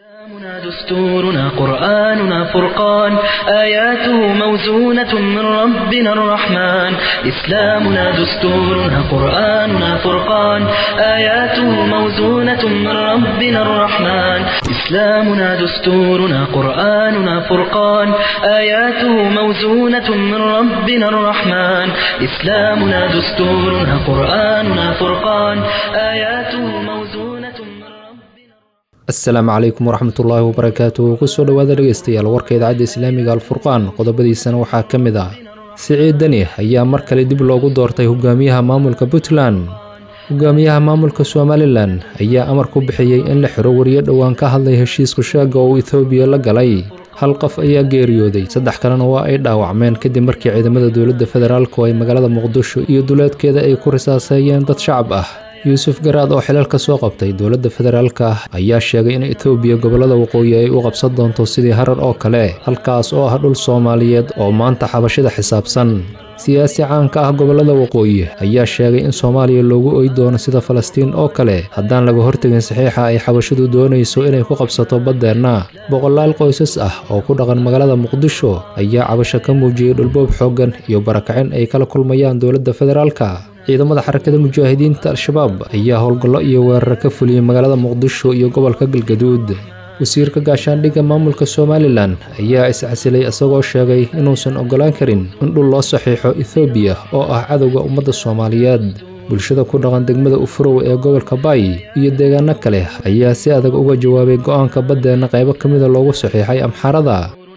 إسلامنا دستورنا قرآننا فرقان آياته موزونة من ربنا الرحمن إسلامنا دستورنا قرآننا فرقان آياته موزونة من ربنا الرحمن إسلامنا دستورنا قرآننا فرقان آياته موزونة من ربنا الرحمن إسلامنا دستورنا قرآننا فرقان آياته موزونة من ربنا asalaamu calaykum waraxmatullaahi wabarakaatu kusoo dhowaada dhegeystayaal warka idaacadda islaamiga alfurqaan qodobadiisana waxaa ka mid ah siciid deni ayaa mar kale dib loogu doortay hogaamiyaha maamulka puntland hogaamiyaha maamulka somalilan ayaa amar ku bixiyey in la xiro wariyo dhowaan ka hadlay heshiisku sheega oo ethoobiya la galay hal qof ayaa geeriyooday saddex kalena waa ay dhaawacmeen kadib markii ciidamada dowladda federaalku ay magaalada muqdisho iyo duleedkeeda ay ku risaaseeyeen dad shacab ah yuusuf garaad oo xilal ka soo qabtay dowladda federaalka ah ayaa sheegay in etoobiya gobollada waqooyi ay u qabsan doonto sidii harar oo kale halkaas oo ah dhul soomaaliyeed oo maanta xabashida xisaabsan siyaasi caanka ah gobollada waqooyi ayaa sheegay in soomaaliya loogu oy doono sida falastiin oo kale haddaan laga hortegin saxiixa ay xabashidu doonayso inay ku qabsato baddeenna boqolaal qoysas ah oo ku dhaqan magaalada muqdisho ayaa cabasho ka muujiyey dhulboob xooggan iyo barakacin ay kala kulmayaan dowladda federaalka ciidamada xarakada mujaahidiinta al-shabaab ayaa howlgallo iyo weeraro ka fuliyey magaalada muqdisho iyo gobolka galgaduud wasiirka gaashaandhigga maamulka somalilan ayaa iscasilay isagoo sheegay inuusan oggolaan karin in dhul loo saxiixo ethoobiya oo ah cadowga ummadda soomaaliyeed bulshada ku dhaqan degmada ufurow ee gobolka baay iyo deegaano kale ayaa si adag uga jawaabay go-aanka baddeenna qaybo ka mida loogu saxiixay amxarada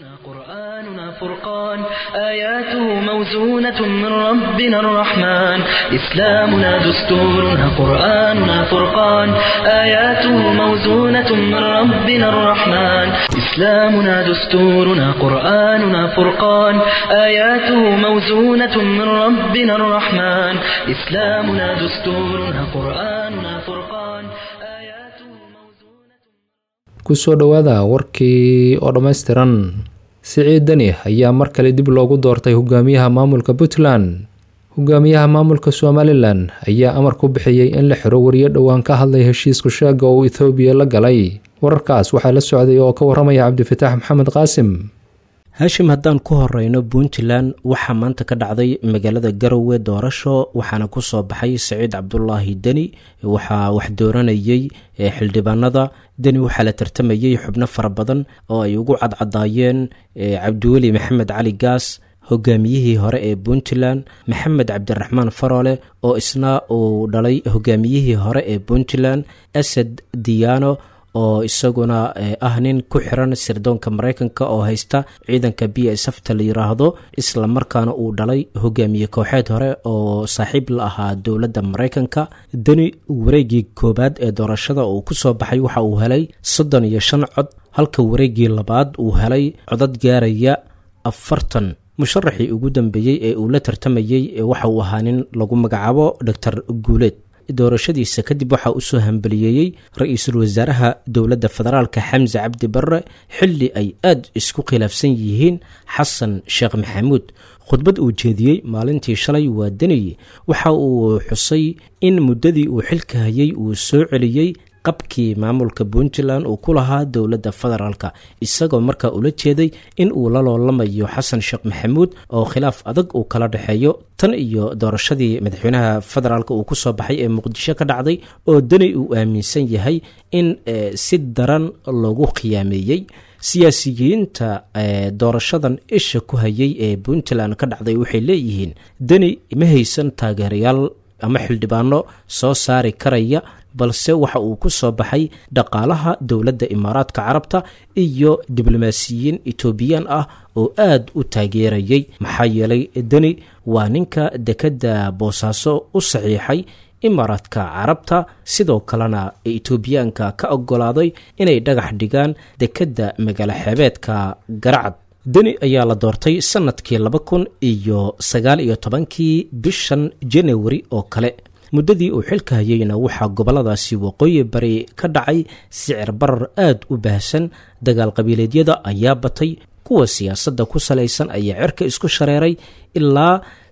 قرآننا فرقان آياته موزونة من ربنا الرحمن إسلامنا دستورنا قرآننا فرقان آياته موزونة من ربنا الرحمن إسلامنا دستورنا قرآننا فرقان آياته موزونة من ربنا الرحمن إسلامنا دستورنا قرآننا فرقان آياته موزونة kusoo dhowaada warkii oo dhammaystiran siciid deni ayaa mar kale dib loogu doortay hogaamiyaha maamulka puntland hogaamiyaha maamulka somalilan ayaa amar ku bixiyey in la xiro wariyo dhowaan ka hadlay heshiisku sheega oo ethoobiya la galay wararkaas waxaa la socday oo ka waramaya cabdifitaax maxamed qaasim haashim haddaan ku horeyno puntland waxaa maanta ka dhacday magaalada garowe doorasho waxaana kusoo baxay saciid cabdulaahi deni waxaa wax dooranayey xildhibaanada deni waxaa la tartamayey xubno fara badan oo ay ugu cadcadaayeen cabdiweli maxamed cali gaas hogaamiyihii hore ee puntland maxamed cabdiraxmaan faroole oo isna uu dhalay hogaamiyihii hore ee puntland asad diyaano oo isaguna ah nin ku xiran sirdoonka mareykanka oo haysta ciidanka b s fta la yiraahdo isla markaana uu dhalay hogaamiye kooxeed hore oo saaxiib la ahaa dowladda mareykanka deni wareegii koowaad ee doorashada uu kusoo baxay waxa uu helay soddon iyo shan cod halka wareegii labaad uu helay codad gaaraya afartan musharaxii ugu dambeeyey ee uu la tartamayey waxa uu ahaa nin lagu magacaabo doctor guuleed doorashadiisa kadib waxaa usoo hambaliyeeyey ra-iisul wasaaraha dowladda federaalka xamse cabdi barre xilli ay aad isku khilaafsan yihiin xasan sheekh maxamuud khudbad uu jeediyey maalintii shalay waa deniy waxa uu xusay in muddadii uu xilka hayay uu soo celiyey qabkii maamulka puntland uu ku lahaa dowladda federaalka isagoo markaa ula jeeday in uu la loolamayo xasan sheekh maxamuud oo khilaaf adag uu kala dhexeeyo tan iyo doorashadii madaxweynaha federaalk uu kusoo baxay ee muqdisho ka dhacday oo deni uu aaminsan yahay in si daran loogu khiyaameeyey siyaasiyiinta doorashadan isha ku hayay ee puntland ka dhacday waxay leeyihiin deni ma haysan taageerayaal ama xildhibaano soo saari karaya balse waxa uu ku soo baxay dhaqaalaha dowladda imaaraadka carabta iyo diblomaasiyiin etoobiyaan ah oo aad u taageerayay maxaa yeelay deni waa ninka dekedda boosaaso u saxiixay imaaraadka carabta sidoo kalena etoobiyaanka ka ogolaaday inay dhagax dhigaan dekedda magaalo xeebeedka garacad deni ayaa la doortay sanadkii laba kun iyo sagaal iyo tobankii bishan janawari oo kale muddadii uu xilka hayeyna waxaa gobolladaasi waqooyi bari ka dhacay sicir barar aad u baahsan dagaal qabiileedyada ayaa batay kuwa siyaasadda ku salaysan ayaa cirka isku shareeray ilaa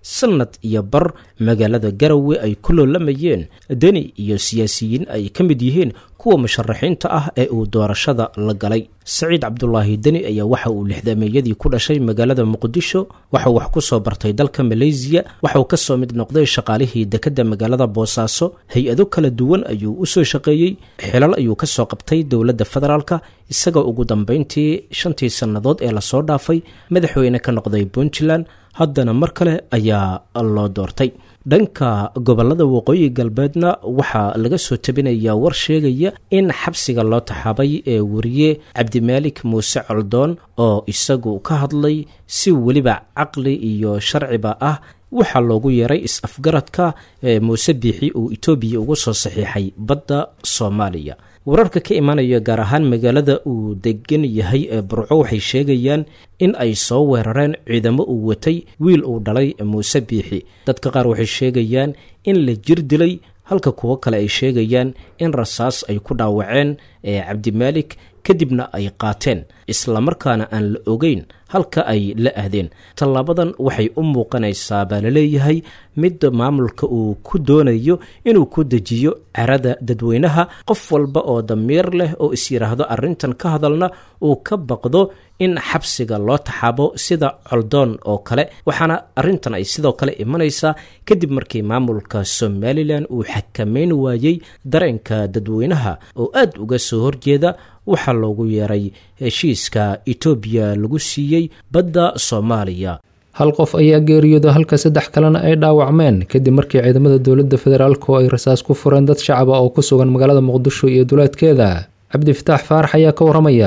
sanad iyo bar magaalada garowe ay ku loolamayeen deni iyo siyaasiyiin ay ka mid yihiin kuwa musharaxiinta ah ee uu doorashada la galay saciid cabdulaahi deni ayaa waxa uu lixdameeyadii ku dhashay magaalada muqdisho waxauu wax ku soo bartay dalka maleysiya waxauu ka soo mid noqday shaqaalihii dekedda magaalada boosaaso hay-ado kala duwan ayuu u soo shaqeeyey xilal ayuu ka soo qabtay dowladda federaalka isagoo ugu dambeyntii shantii sannadood ee lasoo dhaafay madaxweyne ka noqday puntland haddana mar kale ayaa loo doortay dhanka gobolada waqooyi galbeedna waxaa laga soo tabinayaa war sheegaya in xabsiga loo taxaabay ee wariye cabdimaalik muuse coldoon oo isagu ka hadlay si weliba caqli iyo sharciba ah waxaa loogu yeeray is-afgaradka ee muuse biixi uu etoobiya ugu soo saxiixay badda soomaaliya wararka ka imaanaya gaar ahaan magaalada uu degan yahay ee burco waxay sheegayaan in ay soo weerareen ciidamo uu watay wiil uu dhalay muuse biixi dadka qaar waxay sheegayaan in la jir dilay halka kuwo kale ay sheegayaan in rasaas ay ku dhaawaceen ee cabdimaalik kadibna ay qaateen islamarkaana aan la ogeyn halka ay la ahdeen tallaabadan waxay u muuqanaysaa baa laleeyahay mid maamulka uu ku doonayo inuu ku dejiyo carada dadweynaha qof walba oo damiir leh oo is yidhaahdo arrintan ka hadalna uu ka baqdo in xabsiga loo taxaabo sida coldoon oo kale waxaana arrintan ay sidoo kale imanaysaa kadib markii maamulka somalilan uu xakameyn waayey dareenka dadweynaha oo aad uga soo horjeeda waxaa loogu yeeray heshiiska etoobiya lagu siiyey badda soomaaliya hal qof ayaa geeriyooda halka saddex kalena ay dhaawacmeen kadib markii ciidamada dowladda federaalk oo ay rasaas ku fureen dad shacaba oo ku sugan magaalada muqdisho iyo duleedkeeda cabdifataax faarax ayaa ka waramaya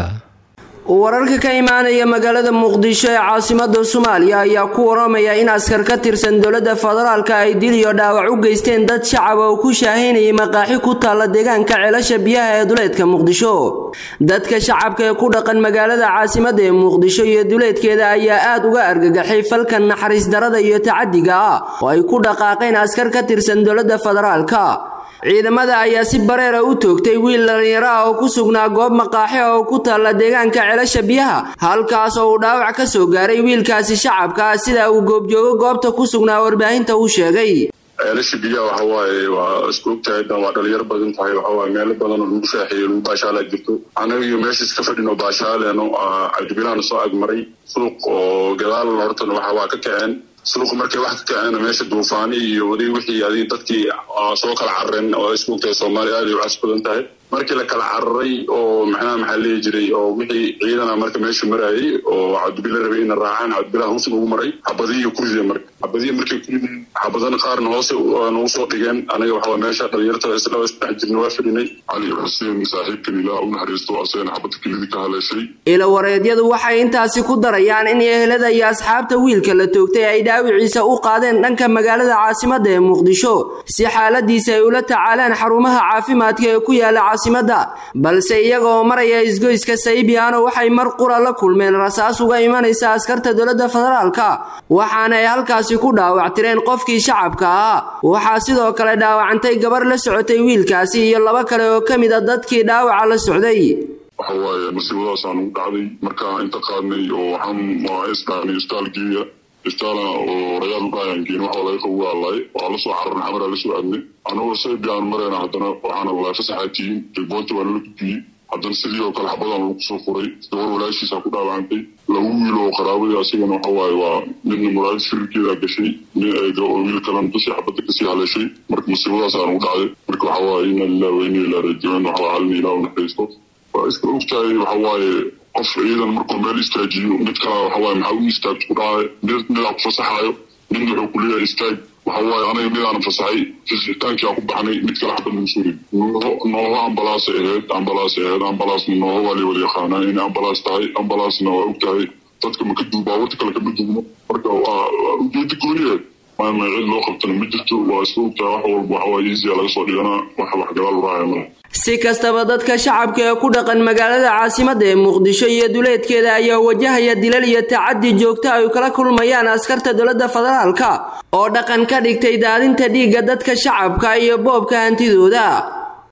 wararka ka imaanaya magaalada muqdisho ee caasimada soomaaliya ayaa ku waramaya in askar ka tirsan dowladda federaalka ay dil iyo dhaawac u geysteen dad shacab oo ku shaahaynayay maqaaxi ku taalla deegaanka ceelasha biyaha ee duleedka muqdisho dadka shacabka ee ku dhaqan magaalada caasimada ee muqdisho iyo duleedkeeda ayaa aad uga argagaxay falkan naxariis darada iyo tacadiga ah oo ay ku dhaqaaqeen askar ka tirsan dowladda federaalka ciidamada ayaa si bareera u toogtay wiil dhallinyaro ah oo ku sugnaa goob maqaaxe oo ku taalla deegaanka ceelasha biyaha halkaas oo uu dhaawac ka soo gaaray wiilkaasi shacabka ah sida uu goobjoogo goobta ku sugnaa warbaahinta uu sheegay ceelasha biyaha waxa waaye waa isku ogtahay dan waa dhalinyaro badan tahay waxa waaye meelo badan oo lagu shaaxeeyo lagu baashaala jirto anaga iyo meeshaas ka fadhino baashaaleeno cabdibilaana soo agmaray suuq oo gadaal hortana waxa waa ka kaceen suuq markay wax ka kaceen meesha duufaani iyo wadi wixii adi dadkii soo kala carareen oo isku ogtahay soomaaliya aad ay u cas badan tahay markii la kala cararay oo maxnaha maxaa leeyi jiray oo wixii ciidana marka meesha marayay oo cabdibila rabay ina raacaan cabdibilaha hoos ugu maray xabadiyo ku rideen marka xabadiyo markay ku rideen xabadana qaarna hoose nagu soo dhigeen anaga waxaa meesha dhalinyarta isla isdhex jirna waa fadhinay cali xuseen saaxiibkan ilaa u naxariisto asagana xabada kelidii ka haleeshay ilo wareedyadu waxay intaasi ku darayaan in ehelada iyo asxaabta wiilka la toogtay ay dhaawiciisa u qaadeen dhanka magaalada caasimada ee muqdisho si xaaladiisa ay ula tacaalaan xarumaha caafimaadka ee ku yaala caasimada balse iyaga oo maraya isgoyska saybiano waxay mar qura la kulmeen rasaas uga imanaysa askarta dowladda federaalka waxaana ay halkaasi ku dhaawactireen qofkii shacabka ahaa waxaa sidoo kale dhaawacantay gabar la socotay wiilkaasi iyo laba kale oo ka mid a dadkii dhaawaca la socday waxa waaye masiibadaasaan ugu dhacday markaa inta qaadnay oo waxaan isdhaanay istaalgeeya istaala oo rayaal udhaayangeen waxa laga qabu waalay waxaa lasoo cararnay xamaraa lasoo aadnay anagoo saybiaan marayna haddana waxaana lalahay fasaxaatiin jilboonta waa nala gudbiyey haddana sidii oo kale xabadaan lagu soo furay gabar walaashiisa ku dhaawacantay laba wiil oo qaraabadii asagana waxa waaye waa midna muraayad firirkeeda gashay wiil kalena dusii xabadda kasii haleeshay marka masiibadaasaan ugu dhacday marka waxa waaye ina lilah wa ina ilaa rajicuun waxa halina ilaah naxariisto waa iska ogtahay waxa waaye qof ciidan markuu meel istaajiyo mid kala waxa waaye maxaa u istaagto ku dhahay mid midaa ku fasaxaayo midna wuxuu ku leeyahay istaag waxa waaye anaga midaanan fasaxay fasixitaankii aan ku baxnay mid kale xabad lagu soo ridi nooho ambalaas ahayd ambalaas ahayd ambalaasna nooho waa lay wada yaqaanaa inay ambalaas tahay ambalaasna waa og tahay dadka maka duub baawarta kale kama duubno marka waa ujeeda gooniyeed maama cid loo qabtana ma jirto waa iska ogtahay wax walba waxa waaye easya laga soo dhiganaa wax wax gadaal uraaya malaha si kastaba dadka shacabka ee ku dhaqan magaalada caasimada ee muqdisho iyo duleedkeeda ayaa wajahaya dilal iyo tacadi joogto ay kala kulmayaan askarta dowladda federaalka oo dhaqan ka dhigtay daadinta dhiigga dadka shacabka iyo boobka hantidooda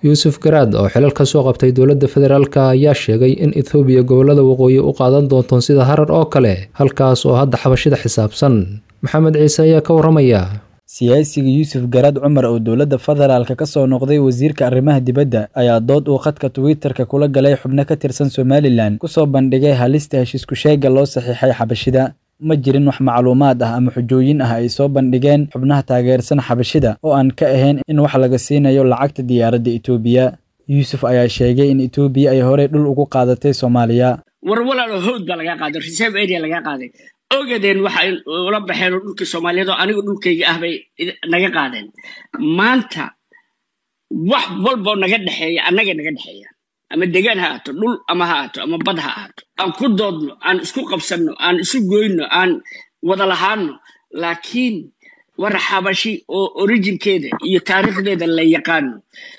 yuusuf garaad oo xilal ka soo qabtay dowladda federaalk ayaa sheegay in ethoobiya gobollada waqooyi u qaadan doonto sida harar oo kale halkaas oo hadda xabashida xisaabsan maxamed ciise ayaa ka warramaya siyaasiga yuusuf garaad cumar oo dowladda federaalka ka soo noqday wasiirka arrimaha dibadda ayaa dood uu khadka twitter-ka kula galay xubno ka tirsan somalilan kusoo bandhigay halista heshiisku sheega loo saxiixay xabashida ma jirin wax macluumaad ah ama xujooyin ah ay soo bandhigeen xubnaha taageersan xabashida oo aan ka ahayn in wax laga siinayo lacagta diyaaradda etoobiya yuusuf ayaa sheegay in etoobiya ay horey dhul ugu qaadatay soomaaliya war walaalo howd baa lagaa qaaday reserve area lagaa qaaday ogadeen waxay ula baxeen oo dhulkii soomaaliyeed oo aniga dhulkayga ah bay naga qaadeen maanta wax walboo naga dhexeeya annaga naga dhexeeya ama degaan ha ahaato dhul ama ha ahaato ama bad ha ahaato aan ku doodno aan isku qabsanno aan isu goyno aan wada lahaano laakiin war xabashi oo orijinkeeda iyo taariikhdeeda la yaqaano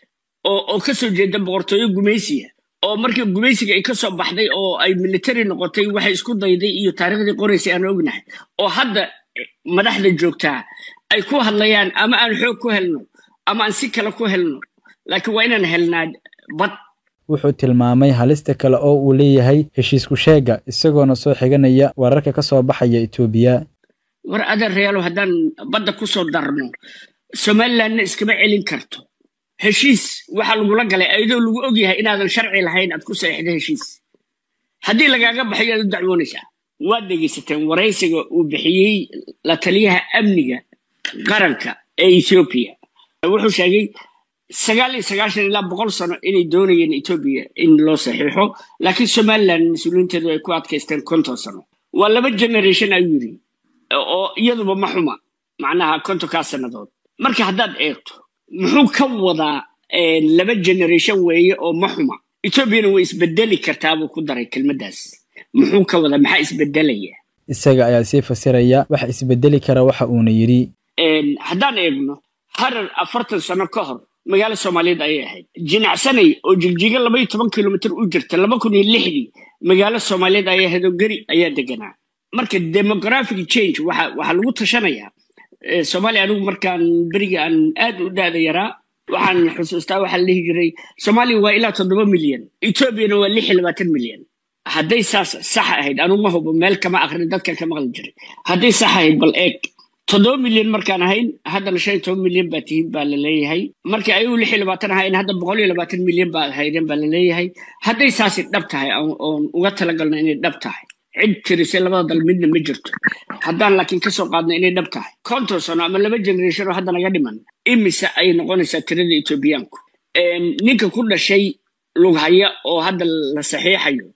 oo oo ka soo jeeda boqortooyo gumaysiya oo markii gumaysiga ay ka soo baxday oo ay military noqotay waxay isku dayday iyo taariikhdii qoraysay aan ognahay oo hadda madaxda joogtaa ay ku hadlayaan ama aan xoog ku helno ama aan si kale ku helno laakiin waa inaan helnaa bad wuxuu tilmaamay halista kale oo uu leeyahay heshiisku sheega isagoona soo xiganaya wararka ka soo baxaya etoobiya war adeerayaalo haddaan badda ku soo darno somalilandna iskama celin karto heshiis waxaa lagula galay ayadoo lagu ogyahay inaadan sharci lahayn aad ku saxiixda heshiis haddii lagaaga baxayo aad u dacwoonaysaa waad dhegaysateen waraysiga uu bixiyey la taliyaha amniga qaranka ee ethoobiya wuxuu sheegay sagaal iyo sagaashan ilaa boqol sano inay doonayeen etoobiya in loo saxiixo laakiin somaliland mas-uuliyiinteedu ay ku adkaysteen konton sano waa laba generation ayuu yidhi oo iyaduba ma xuma macnaha kontonkaa sannadood marka haddaad eegto muxuu ka wadaa laba generation weeye oo ma xuma etoobiyana way isbedeli kartaa buu ku daray kelmaddaas muxuu ka wadaa maxaa isbedelaya isaga ayaa sii fasiraya waxa isbedeli kara waxa uuna yidhi haddaan eegno harar afartan sano ka hor magaalo soomaaliyeed ayay ahayd jinacsanay oo jigjiga laba iyo toban kilomitr u jirta laba kun iyo lixdii magaalo soomaaliyeed ayay ahayd oo geri ayaa deganaa marka demographic change waxa waxaa lagu tashanayaa soomaaliya anigu markaan beriga aan aad u daada yaraa waxaan xusuustaa waxaa la dhihi jiray soomaaliya waa ilaa toddoba milyan etoobiyana waa lix iyo labaatan milyan hadday saas sax ahayd anigu ma hubo meel kama akrin dadkan ka maqli jiray hadday sax ahayd bal eeg toddoba milyan markaan ahayn haddana shan iyo toban milyan baa tihiin baa la leeyahay markii ayagu lix iyo labaatan ahayn hadda boqol iyo labaatan milyan baa haydeen baa la leeyahay hadday saasi dhab tahay oon uga talagalno inay dhab tahay cid tirisay labada dal midna ma jirto haddaan laakiin ka soo qaadno inay dhab tahay konton sano ama laba generation oo hadda naga dhiman imise ay noqonaysaa tirada etoobiyaanku ninka ku dhashay lughaya oo hadda la saxiixayo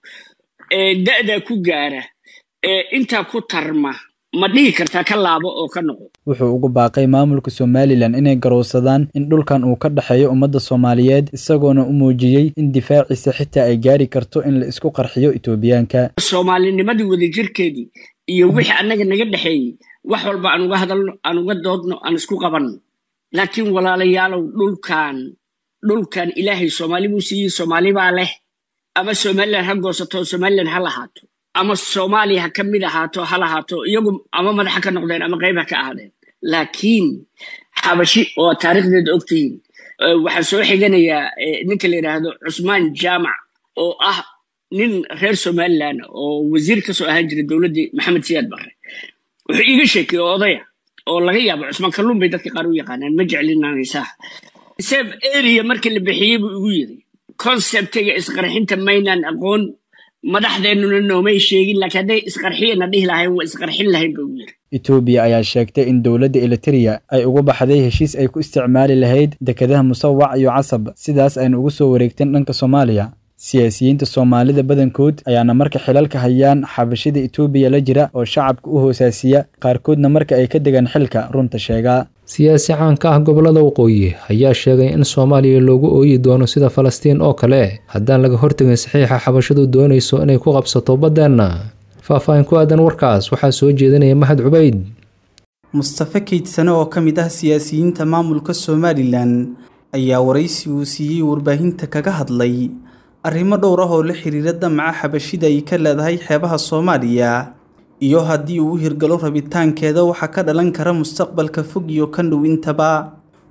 da'daa ku gaara intaa ku tarma ma dhihi kartaa ka laabo oo ka noqo wuxuu ugu baaqay maamulka somalilan inay garowsadaan in dhulkan uu ka dhexeeyo ummadda soomaaliyeed isagoona u muujiyey in difaaciisa xitaa ay gaari karto in la isku qarxiyo etoobiyaanka soomaalinimadii wadajirkeedii iyo wixii annaga naga dhexeeyey wax walba aan uga hadalno aan uga doodno aan isku qabanno laakiin walaalayaalow dhulkan dhulkan ilaahay soomaali buu siiyey soomaali baa leh ama somalilan ha goosato somalilan ha lahaato ama soomaaliya ha ka mid ahaato ha lahaato iyagu ama madaxa ka noqdeen ama qayb ha ka ahaadeen laakiin xabashi oo taariikhdeeda ogtihiin waxaan soo xiganayaa ninka la yidhaahdo cusmaan jaamac oo ah nin reer somalilan oo wasiir ka soo ahaan jiray dowladdii maxamed siyaad barre wuxuu iiga sheekay oo odaya oo laga yaabo cusmaan kalluun bay dadka qaar u yaqaanaan ma jeclinanaysaa sef area markii la bixiyey buu igu yiri conceptiga isqarxinta maynaan aqoon madaxdeennuna noomay sheegin laakiin hadday isqarxiyana dhihi lahayn waa isqarxin lahayn buu yiri etoobiya ayaa sheegtay in dowladda eliteria ay uga baxday heshiis ay ku isticmaali lahayd dekedaha musawac iyo casab sidaas ayna ugu soo wareegteen dhanka soomaaliya siyaasiyiinta soomaalida badankood ayaana marka xilalka hayaan xabashida etoobiya la jira oo shacabka u hoosaasiya qaarkoodna marka ay ka degaan xilka runta sheegaa siyaasi caanka ah gobollada waqooyi ayaa sheegay in soomaaliya loogu ooyi doono sida falastiin oo kale haddaan laga hortegin saxiixa xabashadu doonayso inay ku qabsato baddeenna faahfaahin ku aadan warkaas waxaa soo jeedinaya mahad cubayd mustafe keydsane oo ka mid ah siyaasiyiinta maamulka somalilan ayaa waraysi uu siiyey warbaahinta kaga hadlay arrimo dhowr ah oo la xiriira damaca xabashida ay ka leedahay xeebaha soomaaliya iyo haddii uu u hirgalo rabitaankeeda waxaa ka dhalan kara mustaqbalka fog iyo kan dhow intaba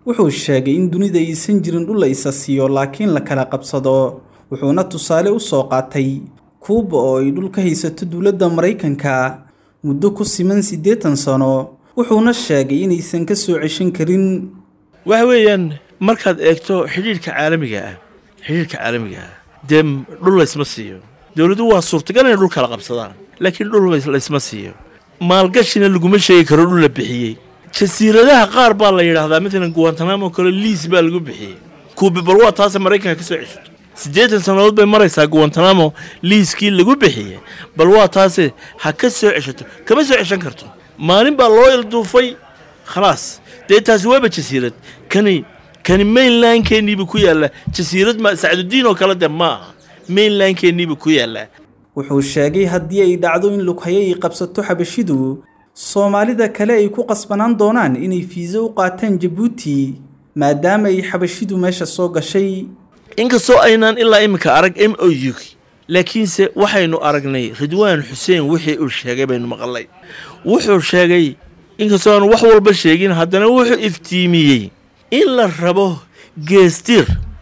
wuxuu sheegay in dunida aysan jirin dhul la isa siiyo laakiin la kala qabsado wuxuuna tusaale u soo qaatay kuuba oo ay dhul ka haysato dowladda maraykanka muddo ku siman siddeetan sano wuxuuna sheegay inaysan ka soo ceshan karin waxa weeyaan markaad eegto xidhiidhka caalamiga ah xidhiidhka caalamiga ah dee dhul laysma siiyo dowladdu waa suurtagal inay dhul kala qabsadaan laakiin dhul laysma siiyo maalgashina laguma sheegi karo dhul la bixiyey jasiiradaha qaar baa la yidhaahdaa matalan guwantanamo kale liis baa lagu bixiyey kuubi bal waa taase maraykanka ka soo ceshato siddeetan sannadood bay maraysaa guwantanamo liiskii lagu bixiyey bal waa taase ha ka soo ceshato kama soo ceshan karto maalin baa loo ilduufay khalaas dee taasi waaba jasiirad kani kani mainlandkeenniibu ku yaallaa jasiirad ma sacdudiin oo kale de ma aha mainlandkeenniibu ku yaallaa wuxuu sheegay haddii ay dhacdo in lughaye ay qabsato xabashidu soomaalida kale ay ku qasbanaan doonaan inay fiiso u qaataan jabuuti maadaama ay xabashidu meesha soo gashay inkastoo aynaan ilaa iminka arag m o u laakiinse waxaynu aragnay ridwaan xuseen wixii uu sheegay baynu maqalnay wuxuu sheegay inkastoo aanu wax walba sheegin haddana wuxuu iftiimiyey in la rabo geestir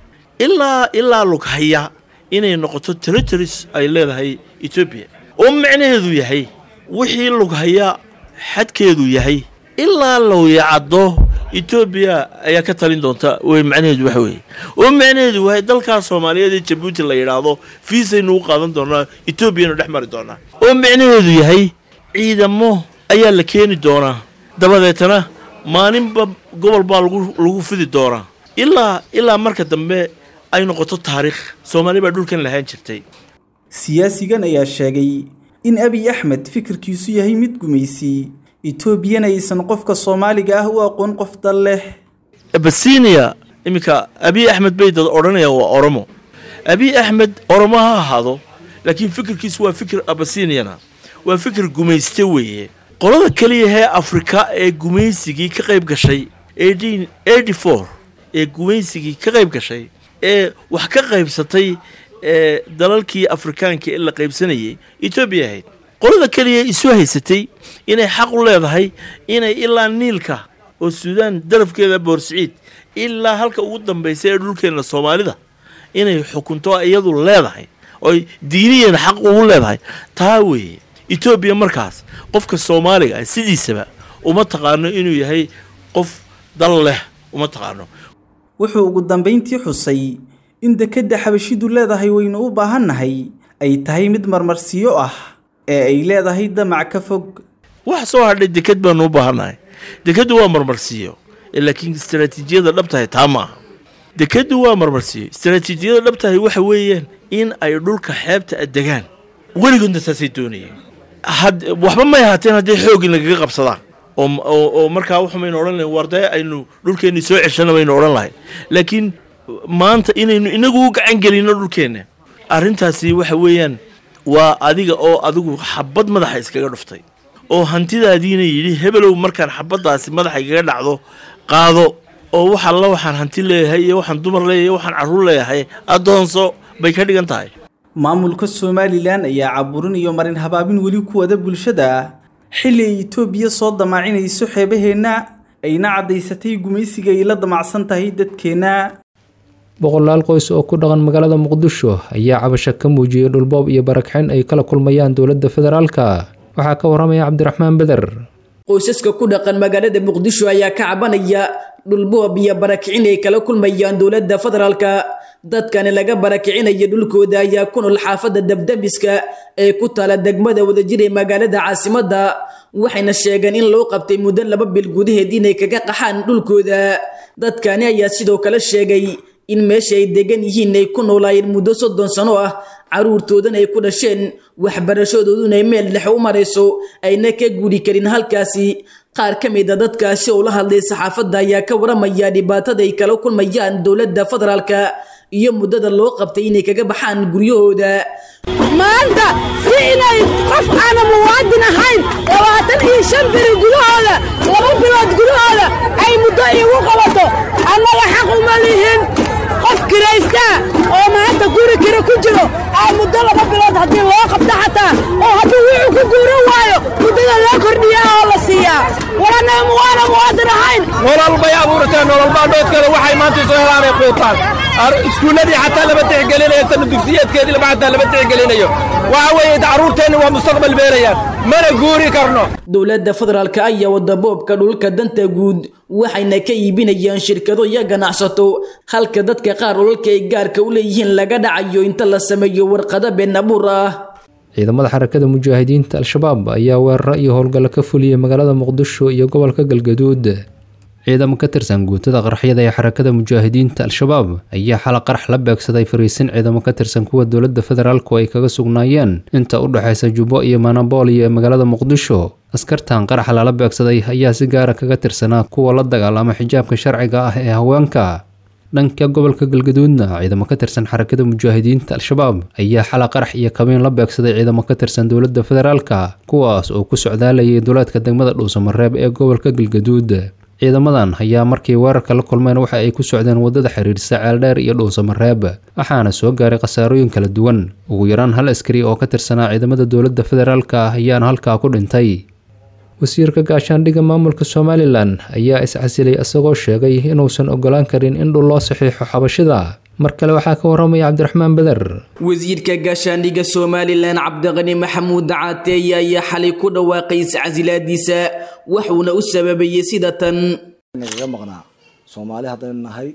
ilaa ilaa lughaya inay noqoto territories ay leedahay etoobiya oo macnaheedu yahay wixii lughaya xadkeedu yahay ilaa lowyacaddo etoobiya ayaa ka talin doonta wey macnaheedu waxa weeye oo macnaheedu wahay dalkaas soomaaliyeed ee jabuuti la yidhaahdo fiisaynu u qaadan doonaa etoobiyanu dhex mari doonaa oo macnaheedu yahay ciidamo ayaa la keeni doonaa dabadeetana maalinba gobol baa lagu lagu fidi doonaa ilaa ilaa marka dambe ay noqoto taariikh soomaali baa dhulkan lahaan jirtay siyaasigan ayaa sheegay in abiy axmed fikirkiisu yahay mid gumaysi etoobiyana aysan qofka soomaaliga ah u aqoon qof dal leh abasinia iminka abiy axmed bay dad odhanayaan waa oromo abiy axmed oromo ha ahaado laakiin fikirkiisu waa fikir abasiniana waa fikir gumayste weeye qolada keliyahee afrika ee gumaysigii ka qayb gashay ee gumaysigii ka qayb gashay ee wax ka qaybsatay ee dalalkii afrikaanka ee la qaybsanayay etoobiya ahayd qolada keliya isu haysatay inay xaq u leedahay inay ilaa niilka oo suudaan darafkeeda boorsiciid ilaa halka ugu dambaysa ee dhulkeenna soomaalida inay xukunto iyadu leedahay oy diiniyeena xaq ugu leedahay taa weeye etoobiya markaas qofka soomaaliga ah sidiisaba uma taqaano inuu yahay qof dal leh uma taqaano wuxuu ugu dambayntii xusay in dekedda xabashidu leedahay waynu u baahannahay ay tahay mid marmarsiyo ah ee ay leedahay damac ka fog wax soo hadhay deked baanu u baahannahay dekeddu waa marmarsiiyo laakiin istaraatiijiyada dhabtahay taa maaha dekeddu waa marmarsiiyo istaraatiijiyada dhabtahay waxa weeyaan in ay dhulka xeebta adegaan weligoodna taasay doonayeen waxba may ahaateen hadday xoogin lagaga qabsadaan oo markaa waxumaynu odhan lahayn war dee aynu dhulkeenni soo ceshana baynu odhan lahayn laakiin maanta inaynu inagu u gacan gelinno dhulkeenna arrintaasi waxa weeyaan waa adiga oo adigu xabad madaxa iskaga dhuftay oo hantidaadiina yidhi hebelow markaan xabaddaasi madaxa igaga dhacdo qaado oo wax alla waxaan hanti leeyahay iyo waxaan dumar leeyahay waxaan carruur leeyahay addoonso bay ka dhigan tahay maamulka somalilan ayaa caburin iyo marin habaabin weli ku wada bulshada xilli ay etoobiya soo damaacinayso xeebaheenna ayna caddaysatay gumaysiga ay la damacsan tahay dadkeenna boqolaal qoys oo ku dhaqan magaalada muqdisho ayaa cabasho ka muujiyey dhulboob iyo barakxin ay kala kulmayaan dowladda federaalka waxaa ka waramaya cabdiraxmaan beder qoysaska ku dhaqan magaalada muqdisho ayaa ka cabanaya dhulboob iyo barakicin ay kala kulmayaan dowladda federaalka dadkani laga barakicinayo dhulkooda ayaa ku nool xaafadda dabdabiska ee ku taala degmada wadajir ee magaalada caasimadda waxayna sheegeen in loo qabtay muddo laba bil gudaheed inay kaga qaxaan dhulkooda dadkani ayaa sidoo kale sheegay in meesha ay degan yihiin ay ku noolaayeen muddo soddon sano ah caruurtoodana ay ku dhasheen waxbarashadooduna meel dhex u marayso ayna ka guri karin halkaasi qaar ka mid a dadkaasi oo la hadlay saxaafadda ayaa ka waramaya dhibaatada ay kala kulmayaan dowladda federaalka iyo muddada loo qabtay inay kaga baxaan guryahooda maanta si inay qof aana muwaadin ahayn labaatan iyo shan biri gudahooda laba bilood gudahooda ay muddo iigu qabato annaga xaq uma lihin qof kiraystaa oo maanta guri kira ku jiro aa muddo laba bilood haddii loo qabto xataa oo hadduu wuxuu ku guuran waayo muddada loo kordhiyaa oo la siiyaa waranaa muwaana muwaadin ahayn nolol bay abuurteen nolol baandhoodkeeda waxay maanta soo helaanay quutaan iskuulladii xataa lama tixgelinayo sana dugsiyeedkeedii lama xataa lama tixgelinayo waxa weeye carruurteenni waa mustaqbal beelayaan mana guuri karno dowladda federaalka ayaa wada boobka dhulka danta guud waxayna ka iibinayaan shirkado iyo ganacsato halka dadka qaar dhulalka ay gaarka u leeyihiin laga dhacayo inta la sameeyo warqado been abuur ah ciidamada xarakada mujaahidiinta al-shabaab ayaa weeraro iyo howlgallo ka fuliyey magaalada muqdisho iyo gobolka galgaduud ciidamo ka tirsan guutada qaraxyada ee xarakada mujaahidiinta al-shabaab ayaa xala qarax la beegsaday fariisin ciidamo ka tirsan kuwa dowladda federaalku ay kaga sugnaayeen inta u dhexaysa jubbo iyo manabooliyo ee magaalada muqdisho askartan qaraxa lala beegsaday ayaa si gaara kaga tirsanaa kuwa la dagaalama xijaabka sharciga ah ee haweenka dhanka gobolka galgaduudna ciidamo ka tirsan xarakada mujaahidiinta al-shabaab ayaa xala qarax iyo kabiin la beegsaday ciidamo ka tirsan dowladda federaalka kuwaas oo ku socdaalayay duleedka degmada dhuusamareeb ee gobolka galgaduud ciidamadan ayaa markii weerarka la kulmeen waxa ay ku socdeen waddada xiriirsa ceeldheer iyo dhuusamareeb waxaana soo gaaray khasaarooyin kala duwan ugu yaraan hal askari oo ka tirsanaa ciidamada dowladda federaalka ah ayaana halkaa ku dhintay wasiirka gaashaandhigga maamulka somalilan ayaa iscasilay isagoo sheegay inuusan ogolaan karin in dhul loo saxiixo xabashida mar kale waxaa ka waramaya cabdiraxmaan beder wasiirka gaashaandhigga somalilan cabdiqani maxamuud caateeye ayaa xalay ku dhawaaqay iscasilaadiisa waxuuna u sababayey sida tan nagaga maqnaa soomaali haddaynu nahay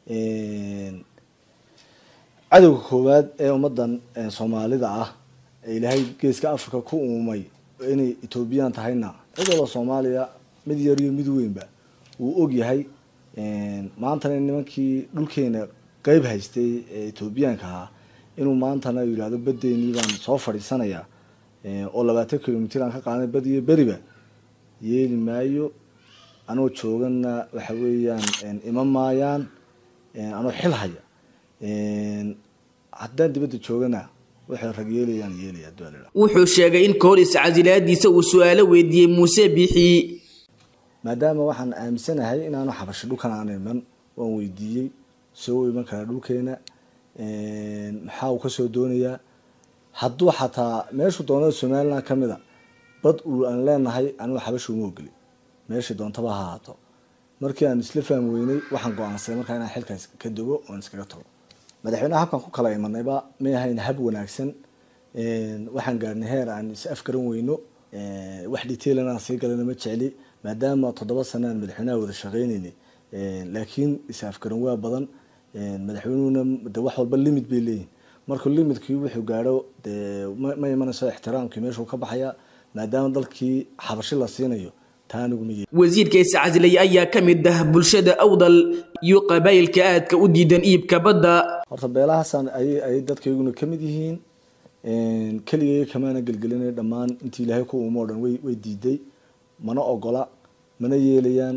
cadowga koowaad ee ummadan soomaalida ah ee ilaahay geeska africa ku uumay inay etoobiyaan tahayna cid walba soomaaliya mid yar iyo mid weynba wuu og yahay maantana nimankii dhulkeena qeyb haystay ee etoobiyaanka ahaa inuu maantana yidhahdo baddeenii baan soo fadhiisanayaa oo labaatan kilomitr aan ka qaadanay bad iyo beriba yeeli maayo anoo joogana waxa weeyaan ima maayaan anoo xil haya haddaan dibadda joogana waxay rag yeelayaan yeelaya dualila wuxuu sheegay in kahor iscasilaadiisa uu su-aalo weydiiyey muuse bixi maadaama waxaan aaminsanahay inaanu xabasho dhulkan aan iman waan weydiiyey soo iman karaa dhulkeena maxaa uu kasoo doonayaa hadduu xataa meeshuu doonada somaliland ka mid a bad uu aan leenahay anigu xabasha uma ogeli meeshii doontaba ha ahaato markii aan isla faham weynay waxaan go-aansaday markaa inaan xilkaas ka dogo oon iskaga tago madaxweyneha habkan ku kala imanayba may ahayn hab wanaagsan waxaan gaarnay heer aan is afgaran weyno wax detailan aan sii galana ma jecli maadaama toddoba sana aan madaxweynaha wada shaqeyneynay laakiin is afgaran waa badan madaxweynuhuna de wax walba limit bay leeyihin markuu limitkii wuxuu gaadho dee ma imanayso ixtiraamkii meeshuu ka baxaya maadaama dalkii xabashi la siinayo taa aniguma ye wasiirka iscasilay ayaa ka mid ah bulshada awdal iyo qabaayilka aadka u diidan iibka badda horta beelahaasaan ayay ayay dadkayguna ka mid yihiin keligay kamaana gelgelinay dhammaan intii ilaahay ku uumo o dhan way way diiday mana ogola mana yeelayaan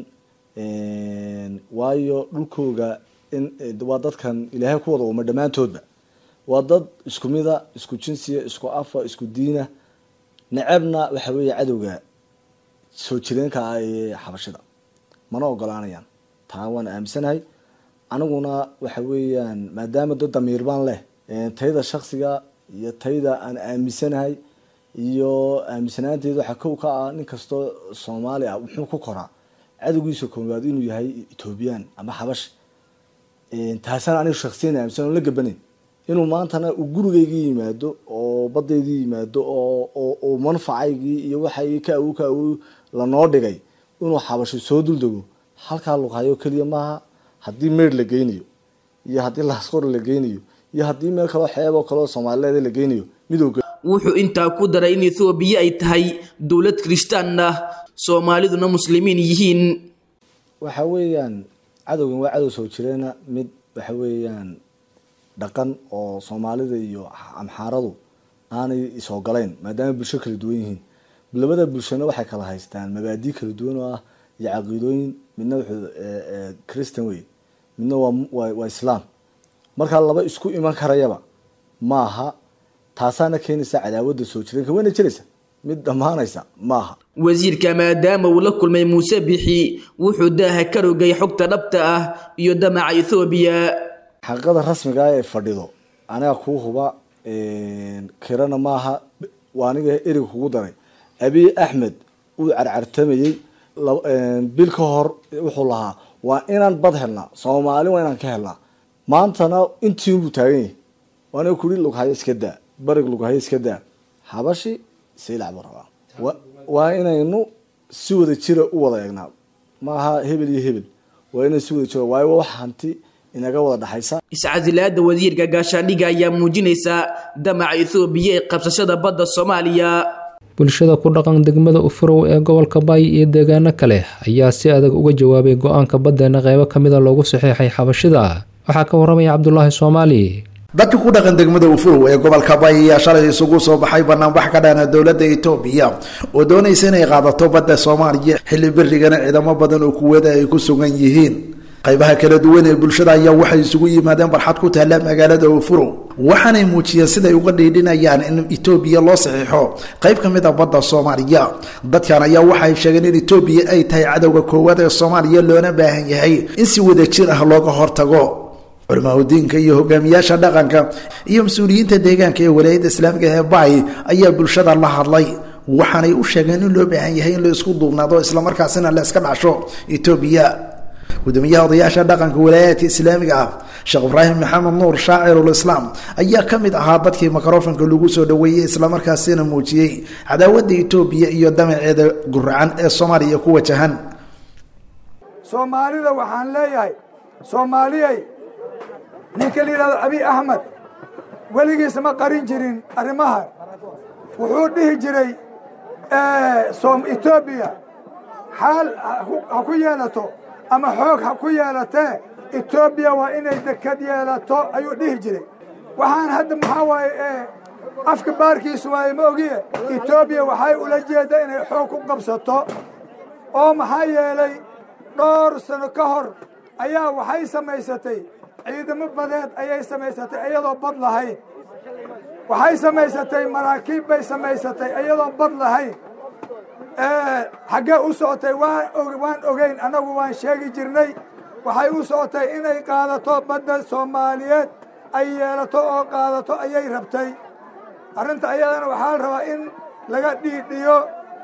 waayo dhulkooga in waa dadkan ilaahay ku wada uuma dhammaantoodba waa dad isku mida isku jinsiya isku afa isku diina necebna waxa weeye cadowga soo jireenka ah ee xabashida mana ogolaanayaan taa waan aaminsanahay aniguna waxa weeyaan maadaama dad damiir baan leh tayda shaksiga iyo tayda aan aaminsanahay iyo aaminsanaanteeda waxaa kow ka ah nin kastoo soomaali ah wuxuu ku koraa cadowgiisa koowaad inuu yahay etoobiyaan ama xabash taasana anigu shaksiyan aaminsan la gabanayn inuu maantana uu gurigaygii yimaado oo badaydii yimaado oo oo manfacaygii iyo waxaygii ka awow ka awow lanoo dhigay inuu xabasho soo duldego halkaa luqhayo keliya maaha haddii meer la geynayo iyo haddii laasqor la geynayo iyo haddii meel kaloo xeeb oo kaleo soomaalileed la geynayo midowga wuxuu intaa ku daray in ethoobiya ay tahay dowlad kirishtaan ah soomaaliduna muslimiin yihiin waxa weeyaan cadowgan waa cadow soo jireena mid waxa weeyaan dhaqan oo soomaalida iyo amxaaradu aanay isogolayn maadaama bulsho kala duwan yihiin labada bulshona waxay kala haystaan mabaadii kala duwan oo ah iyo caqiidooyin midna wuxuu christian wey midna waa waa islaam markaa laba isku iman karayaba maaha taasaana keenaysa cadaawadda soo jireenka wayna jiraysa mid dhammaanaysa maaha wasiirka maadaama uu la kulmay muuse bixi wuxuu daaha ka rogay xogta dhabta ah iyo damaca ethoobiya xaqiiqada rasmiga ah ee fadhido aniga kuu huba kirana maaha waa aniga eriga kugu daray abiy axmed uu carcartamayey bil ka hor wuxuu lahaa waa inaan bad helnaa soomaali waa inaan ka helnaa maantana intiinbuu taagan yahay waana kuri lughayo iska daa barig lughayo iska daa habashi saylac buu rabaa waa inaynu si wada jira u wada eegnaa maaha hebel iyo hebel waa inay si wada jira waayo wax hanti inaga wada dhexaysa iscasilaada wasiirka gaashaandhigga ayaa muujinaysa damaca ethoobiya ee qabsashada badda soomaaliya bulshada ku dhaqan degmada ufurow ee gobolka baay iyo deegaano kale ayaa si adag uga jawaabay go-aanka baddeena qeybo ka mida loogu saxiixay xabashida waxaa ka waramaya cabdulaahi soomaali dadka ku dhaqan degmada ufurow ee gobolka baay ayaa shalay isugu soo baxay banaanbax ka dhana dowladda etoobiya oo doonaysa inay qaadato badda soomaaliya xilli berigana ciidamo badan oo kuwada ay ku sugan yihiin qaybaha kala duwan ee bulshada ayaa waxay isugu yimaadeen barxad ku taalla magaalada ufurow waxaanay muujiyeen siday uga dhiidhinayaan in etoobiya loo saxiixo qayb ka mid a badda soomaaliya dadkan ayaa waxay sheegeen in etoobiya ay tahay cadowga koowaad ee soomaaliya loona baahan yahay in si wada jir ah looga hortago culimaahudiinka iyo hogaamiyaasha dhaqanka iyo mas-uuliyiinta deegaanka ee walaayadda islaamiga ee baay ayaa bulshada la hadlay waxaanay u sheegeen in loo baahan yahay in la isku duubnaado islamarkaasina la iska dhacsho etoobiya gudoomiyaha odayaasha dhaqanka walaayaadka islaamiga ah sheekh ibraahim maxamed nuur shaacirulislaam ayaa ka mid ahaa dadkii mikrofonka lagu soo dhaweeyey islamarkaasina muujiyey cadaawadda etoobiya iyo damaceeda guracan ee soomaaliya ku wajahan soomaalida waxaan leeyahay soomaaliyay ninka la yidhahdo abiy axmed weligiisa ma qarin jirin arrimaha wuxuu dhihi jiray etoobiya xaal ha ku yeelato ama xoog ha ku yeelatee etoobiya waa inay dekad yeelato ayuu dhihi jiray waxaan hadda maxaa waaye afka baarkiisu waaye ma ogiye etoobiya waxay ula jeedda inay xoog ku qabsato oo maxaa yeelay dhowr sano ka hor ayaa waxay samaysatay ciidamo badeed ayay samaysatay iyadoo bad lahayn waxay samaysatay maraakiib bay samaysatay iyadoo bad lahayn xaggee u socotay waan ogeyn annagu waan sheegi jirnay waxay u socotay inay qaadato badda soomaaliyeed ay yeelato oo qaadato ayay rabtay arrinta ayadana waxaa la rabaa in laga dhiidhiyo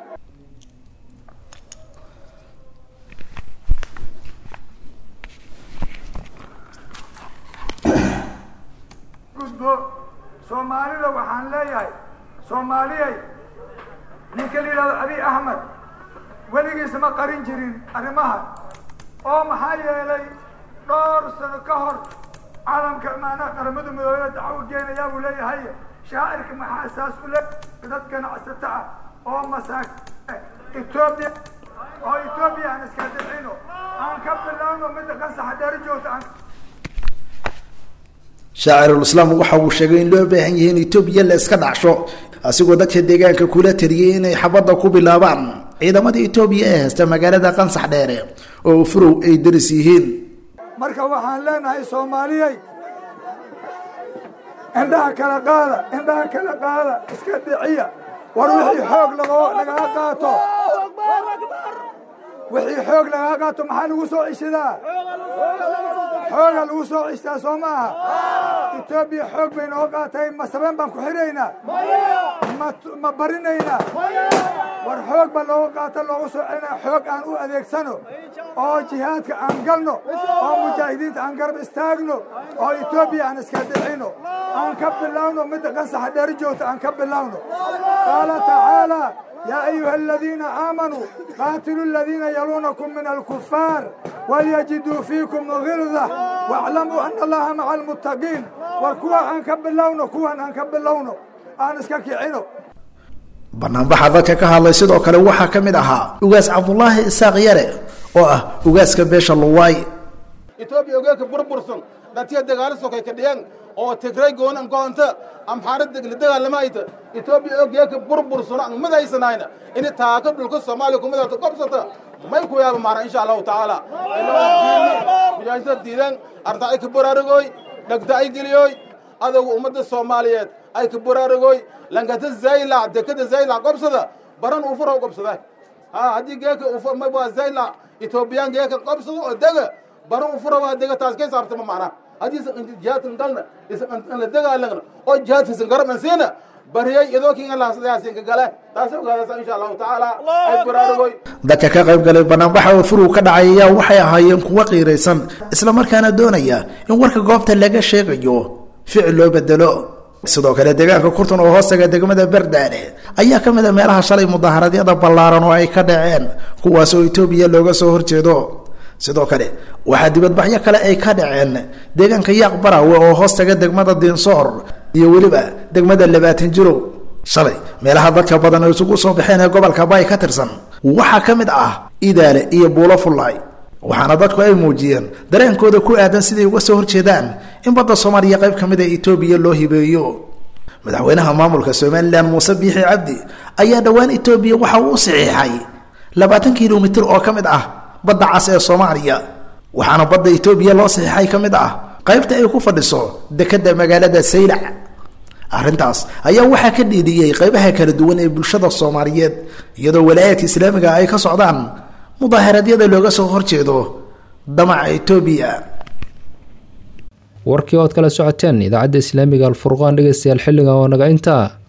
gudbo soomaalida waxaan leeyahay soomaaliyay ninka la yidhahdo abiy axmed weligiisa ma qarin jirin arrimaha oo maxaa yeelay dhowr sano ka hor caalamka maanaa qaramada midoobey dacwo geenayaa buu leeyahay shaacirka maxaa saas u le dad ganacsato ah oo masaak etoobiya oo etoobiya aan iska dicino aan ka bilaabno midda qasaxa dheer joogta aan shaacirulislaam waxa uu sheegay in loo baahan yahay in etoobiya la iska dhacsho asigoo dadka deegaanka kula taliyey inay xabadda ku bilaabaan ciidamada etoobiya ee haysta magaalada qansax dheere oo ufurow ay daris yihiin marka waxaan leenahay soomaaliyey indhaha kala qaada indhaha kala qaada iska dhiciya war wixii xoog lagaga qaato wixii xoog lagaga qaato maxaa lagu soo cishadaa xooga lagu soo cishtaa soo maaha etoobiya xoog bay noo qaatay ma sabeen baan ku xidhaynaa ma barinaynaa war xoog baa looga qaata loogu soo celinaa xoog aan u adeegsano oo jihaadka aan galno oo mujaahidiinta aan garab istaagno oo etoobiya aan iska dhicino aan ka bilowno midda qansaxa dheeri joogta aan ka bilowno qaala tacaala يا أيها الذين آمنوا قاتلوا الذين يلونكم من الكفار وليجدوا فيكم غلظة واعلموا أن الله مع المتقين والكوى أنكب اللون كوى أنكب اللون أنا اسكاكي عينو banaanbaxa dadka ka hadlay sidoo kale waxaa ka mid ahaa ugaas cabdulaahi isaaq yare oo ah ugaaska beesha luwaay etoobiya ogeelka burbursan dhatiya dagaalo sokay ka dhiyeen oo tigray goonan goonta amxaarada la dagaalamayta etoobiya ogeelka burbursan aan madaysanayna in taaka dhulka soomaaliya kumadata qabsata may ku yaaba maana insha allahu tacaala mujaahidada diidan arta ay ka baraarugoy dhagta ay geliyoy adowga ummadda soomaaliyeed ay ka baraarugoy lankata zaylac dekada zaylac qabsada baran ufura qabsada ha haddii geeka ufur may waa zaylac etoobiyaan geeka qabsada oo dega baran ufura waa dega taas kay saabtama macna haddii jihaadkan galna la dagaalagna oo jihaadkiisan garab an siina bariyey idoo kinga lahasdayaasinka gale taasi ogaadaysa insha allahu tacaala ay baraarugoy dadka ka qayb galay banaanbaxa oo furug ka dhacay ayaa waxay ahaayeen kuwo qiiraysan islamarkaana doonaya in warka goobta laga sheegayo ficil loo bedelo sidoo kale deegaanka kurtun oo hoostaga degmada berdaane ayaa ka mid a meelaha shalay mudaaharadyada ballaaran oo ay ka dhaceen kuwaas oo etoobiya looga soo horjeedo sidoo kale waxaa dibadbaxyo kale ay ka dhaceen deegaanka yaaq barawe oo hoostaga degmada diinsoor iyo weliba degmada labaatan jirow shalay meelaha dadka badan oo isugu soo baxeen ee gobolka bay ka tirsan waxaa ka mid ah idaale iyo buulo fullaay waxaana dadku ay muujiyeen dareenkooda ku aadan siday uga soo horjeedaan in badda soomaaliya qayb ka mid a etoobiya loo hibeeyo madaxweynaha maamulka somalilan muuse biixi cabdi ayaa dhowaan etoobiya waxa uu u saxiixay labaatan kilomitir oo ka mid ah badda cas ee soomaaliya waxaana badda etoobiya loo saxiixay ka mid ah qaybta ay ku fadhiso dekedda magaalada saylac arrintaas ayaa waxaa ka dhiidiyey qaybaha kala duwan ee bulshada soomaaliyeed iyadoo walaayaadka islaamiga ay ka socdaan mudaaharadyada looga soo horjeedo damaca etoobiya warkii ood kala socoteen idaacadda islaamiga alfurqaan dhegeystayaal xilliga oo naga intaa